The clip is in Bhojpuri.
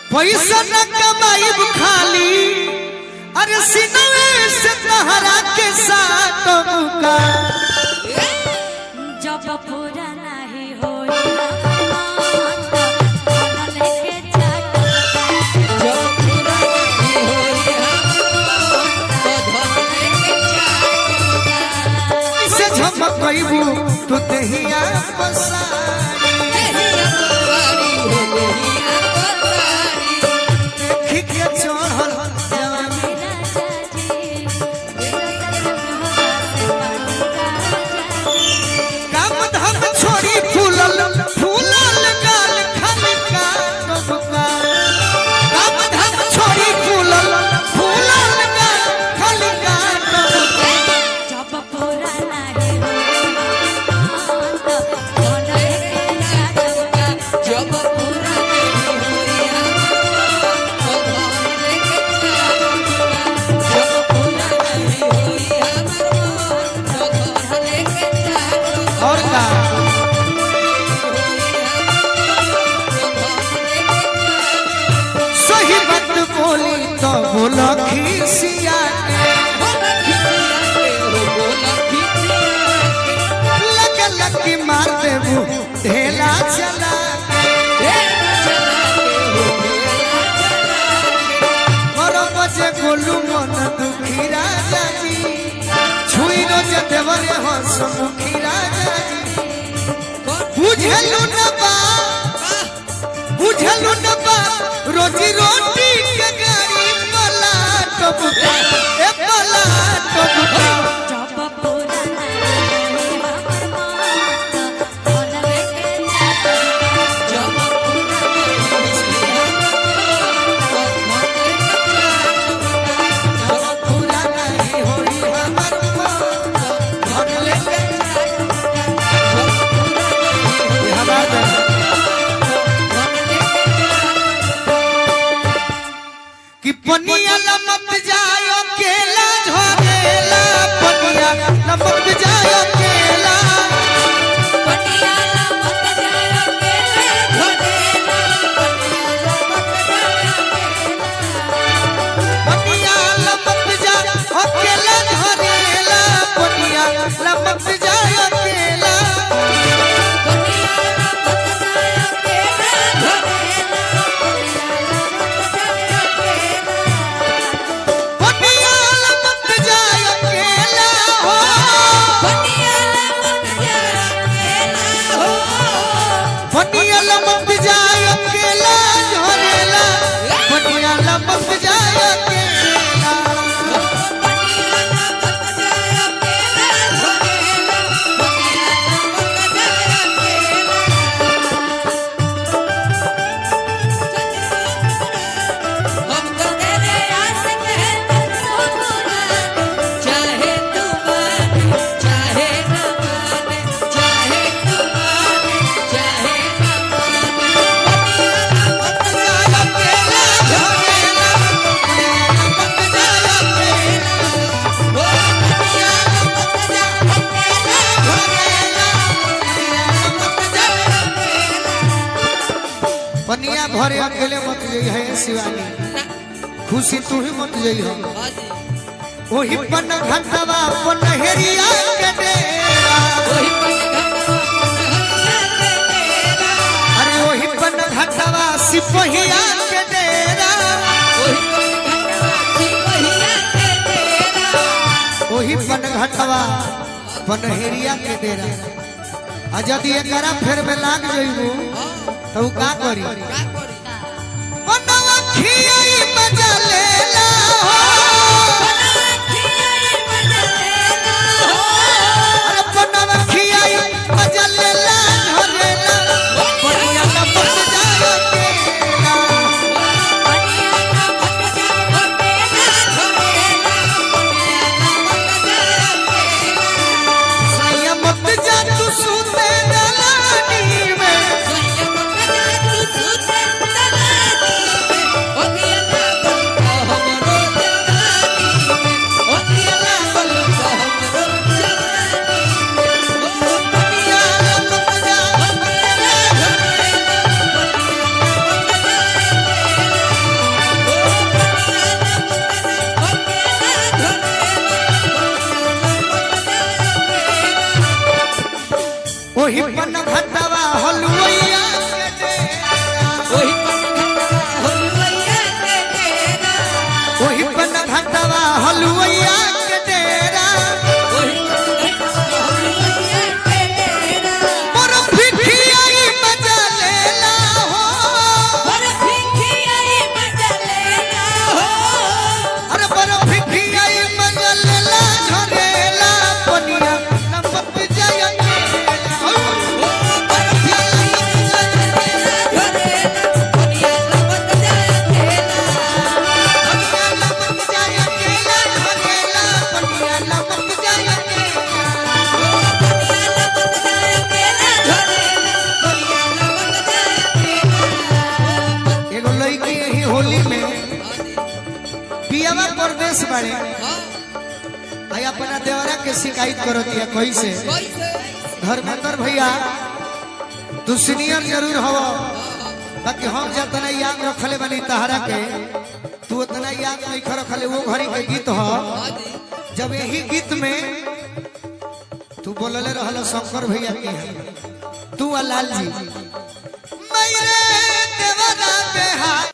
पैसा न कमाईब खाली अरे सिनवे से तहरा के साथ मुका जब पूरा नहीं होई मन लेके जाता जब पूरा नहीं होई हम तो धन लेके जाऊंगा से झमकईबू तू दहिया पसारी देहिया पवारी हो देहिया पवारी देखी के चढ़ल जवानी मेरा जाजी मेरा जाजी काम धाम छोड़ी फूलल फूलल गाल खाली का नबका काम धाम छोड़ी फूलल फूलल गाल खाली का नबका जब पूरा नहीं होई मन लेके जाता जब पूरा नहीं होई हम तो धन लेके जाऊंगा जब पूरा नहीं होई हम तो धन लेके जाऊंगा और का सही बात बोली तो बोला खिसिया लग लग के मार देबू ढेला चला बड़ बजे गोलू मन दुखी राजा जी छुई रोज देवरे हंस मुखी राजा जी बुझलू न बा बुझलू न बा रोजी रोटी के गाड़ी पला टबका ए पला टबका जब पूरा नहीं होई मन लेके जाता पूरा नहीं होई हमर मन धन लेके ये हवा दे कि पनिया लमक जायो केला झरेला पनिया लमक जायो केला पनिया लमक जायो केला झरेला पनिया लमक जायो केला पनिया लमक जायो केला हो पनिया लमक जायो केला झरेला पनिया लमक जायो केला चाहे तू माने चाहे न माने चाहे तू माने चाहे न पनिया भरे अकेले मत जई है शिवानी खुशी तू ही मत जई हो ओही पन घंटवा पन हेरिया के डेरा अरे ओही पन घंटवा सिपहिया के डेरा ओही पन घंटवा पन हेरिया के डेरा आ यदि एकरा फेर में लाग जइबू तो उ का करी बनवा खियाई मजा लेला हो अरे बनवा खियाई मजा लेला झरेला बढ़िया लपट जायो केला सैया मत जा तू सूते दलानी में Oh, रमेश बाड़े हाँ आई अपना देवरा के शिकायत करो दिया कैसे कैसे धर्मेंद्र भैया तू सीनियर जरूर हो बाकी हम जितना याद रखले बनी तहरा के तू उतना याद नहीं कर रखले वो घड़ी के गीत हो हाँ जी जब यही गीत में तू बोलले रहल शंकर भैया के तू आ लाल जी मैरे देवरा बेहा